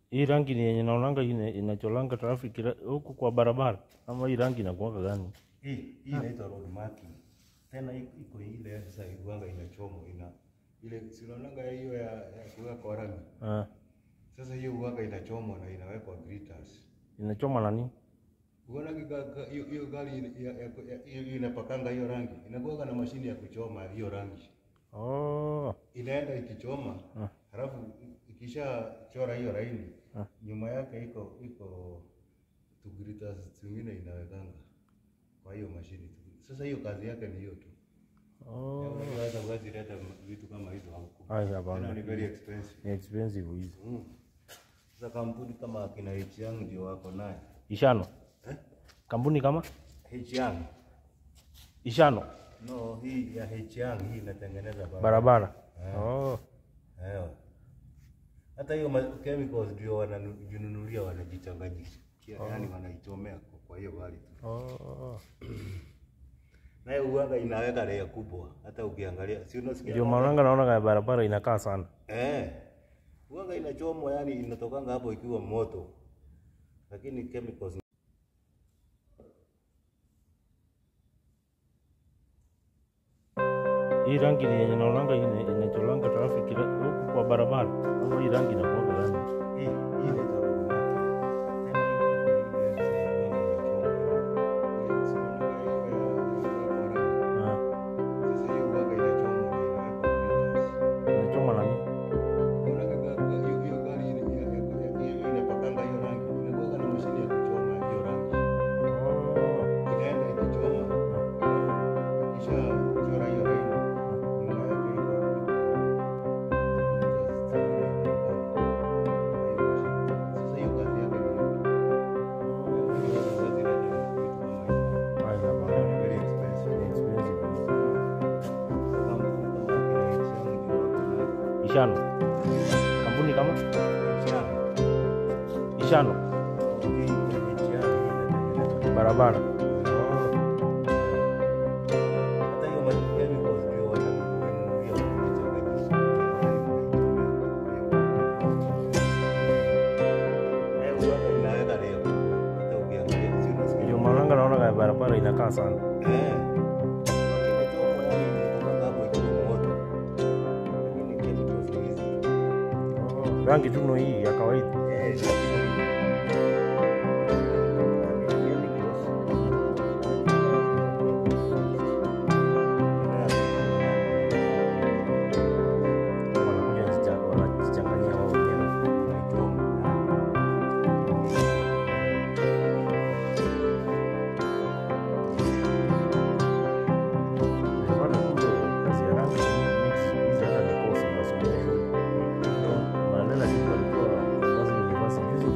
Hii rangi ni yenye naonanga ine- inacholanga traffic ra- huku kwa barabara, ama hii rangi inakuanga gani? Hii hii inaitwa road marking. Tena i- iko ile sasa iwanga inachomwa ina ile si unaonanga hiyo ya, ya kuweka kwa rangi. Ah, Sasa hiyo uwanga inachomwa na inawekwa glitters. inachoma na nini? Unaona hiyo hiyo- hiyo gari ya- ya- ya- hiyo inapakanga hiyo rangi. Inakuwa na mashine ya kuchoma hiyo rangi. Oh, Inaenda ikichoma, Ah. halafu ikisha chora hiyo laini, Ah. nyuma yake iko iko tu glitters zingine inawekanga kwa hiyo mashine. Sasa hiyo kazi yake ni hiyo tu. oh. Unaweza huwezi leta vitu kama hizo huku. Ai, Tena hapana, ni very expensive. ni expensive hizi. Mm. Sasa kampuni kama akina H-Young ndio wako naye. Ishano, Eh? kampuni kama H-Young. Ishano No, hii ya H-Young hii inatengeneza barabara. barabara. Eh. Oh, Ewa. Hata hiyo ma- chemicals ndio wanajinunulia wanajichanganyisha. Yaani wanaichomea kwa- kwa hiyo gari tu. oh. Nayo uwaga inaweka layer kubwa. Hata ukiangalia, si unasikia? Ndio maananga naona kama barabara inakaa sana. Eh. Uwaga inachomwa yani inatokanga hapo ikiwa moto. Lakini chemicals Hii rangi ni yenye naonanga ine- inacholanga traffic ra- huku kwa barabara, ama hii rangi inakuanga gani? hii hii inaitwa road marking. Tena iko ile sasa uwaga inachomwa. Si unaona hiyo ya- ya kwa rangi. Ah, Sasa hiyo uwaga inachomwa na inawekwa glitters. inachoma na nini? Unaona ga- ga- hiyo- hiyo gari ile- ya- ya- ya- hiyo inapakanga hiyo rangi. Inakuwaga na mashine ya kuchoma hiyo rangi. Oh, Inaenda ikichoma, kisha chora hiyo laini. Nyuma yake iko- iko- Sasa hiyo kazi yake ni hiyo. Huwezi leta vitu kama hizo. ai, hapana, Ni very ni expensive. expensive hizi. Kampuni kama akina H&M ndio wako nayo. Ishano, kampuni kama H&M. Ishano Hii ya H&M inatengeneza barabara. Hata hiyo ma- chemicals ndio wananunulia wanajichanganyisha. Eh, uwaga inaweka layer kubwa. Hata ukiangalia, si unasikia? Ndio maananga naona kama barabara inakaa sana. Eh. Uwaga imechomwa yani inatoka hapo ikiwa moto. Lakini chemicals ni hizi. Oh, rangi tu ndio hii ya kawaida. Eh, lakini- Wanakuja wanajicha- wanajichanganyia wao wenyewe. Bwana, kumbe kazi ya rangi mix hizi hata ni kosi nasomea shule. Maneno sisi walikuwa basi university juzi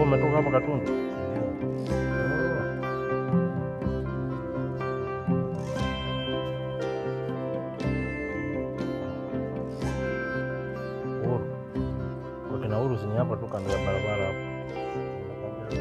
umetoka hapa Katundu? Ndio. Uhuru. Kwa kina Uhuru sini hapa tu kando ya barabara hapo. Nakwambia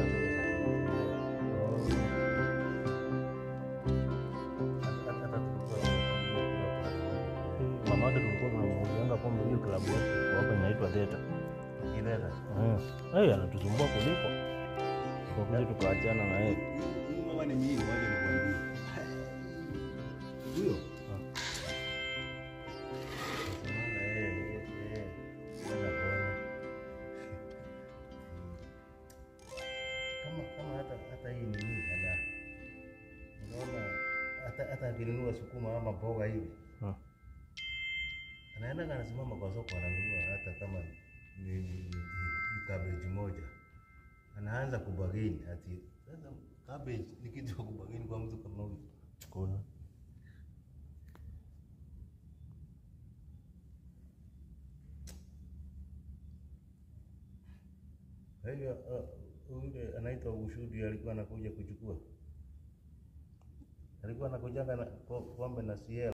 hata- hata- hata tulikuwa tunakula Mama yake tulikuwa tunamuuzianga pombe hiyo klabu yetu hapa inaitwa Theta. Ileta. Mm. Eh, anatusumbua kuliko. Kwa kuja tukaachana na yeye. Huyu mama ni mimi, waje nikwambie. Huyo? Nasemanga yeye, yeye, yeye, hana bwana. Kama kama hata hata hii ni nini ana unaona hata hata akinunua sukuma ama mboga hivi Mm. anaenda anasimama kwa soko ananunua hata kama ni, ni, ni, ni cabbage moja anaanza kubageni ati sasa cabbage ni kitu cha kubageni kwa mtu kama huyu Kuna. kwa hivyo uh, yule anaitwa Ushudi alikuwa anakuja kuchukua alikuwa anakujaga na ko- kombe na siela